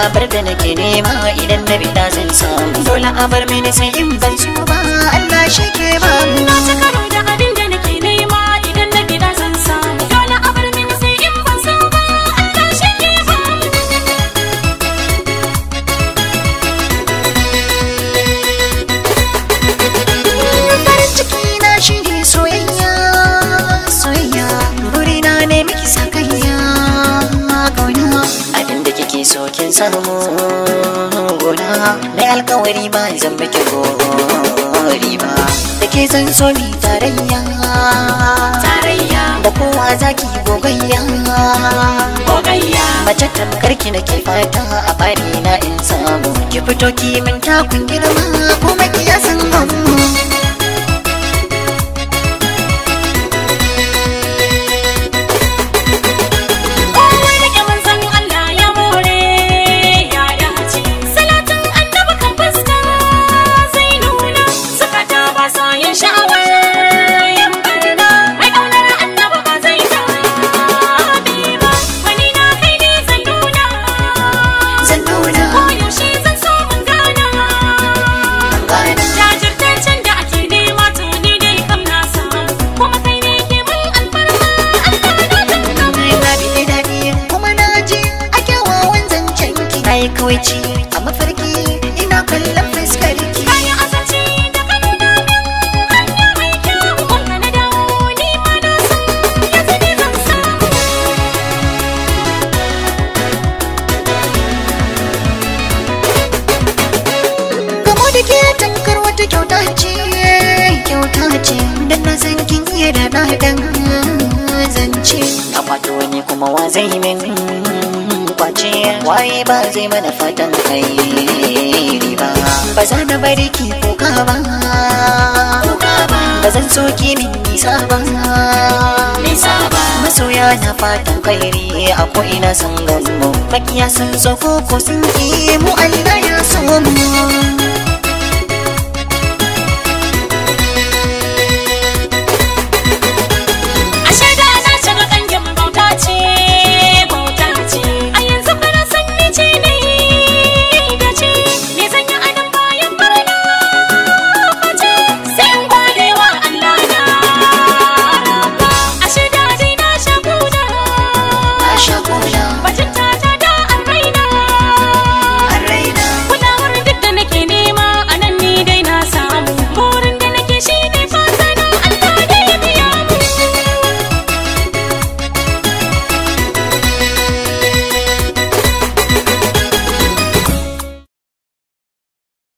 bar da nake nema idan na bi da zan samu dole a bar mini sai in ban so ba Allah shi ke ba Na ci karo da abin da nake nema idan na gida zan samu dole a bar mini sai in ban so ba Allah shi ke ba farin ciki na shi ne soyayya soyayya burina ne miki sakayya kauna abin da kike so kin samu gona na alkawari ba zan miki gori ba da ke zan so mi tarayya tarayya da kowa zaki gogayya gogayya mace tamkar ki nake fata a bari na in samu ki fito ki min takun girma kuma ki ya san gamu Kowa rike manzon Allah ya more ya dace salatin annabi kan fuska zai nuna zukata ba sa yin sha'awar yin barna mai ƙaunar annabi ba zai taɓe ba wani na kai ne zan nuna zan nuna koyaushe zan so mun gana gana jajirtaccen da ake nema to ni dai kam na samu kuma kai ne ke mun alfarma alfarma ta gaba na bi daɗi kuma na ji a kyawawan zancen ki na yi kawaici a mafarki ina kallon fuskar ki Kayan azanci da kanuna min hanya mai kyau Kuma na dawo ni ma na san yanzu ne zan samu gamo da ke tankar wata kyauta ce kyauta ce dan na san kin iya da ɗaɗan zance na kwato ni kuma wa zai min kwace waye ba zai mana fatan kai ba ba za na bari ki kuka ba ba zan so ki min nisa ba Nisa ba masoya na fatan kairi a ko'ina sun gamu makiya sun so ko ko sun ki mu Allah ya so mu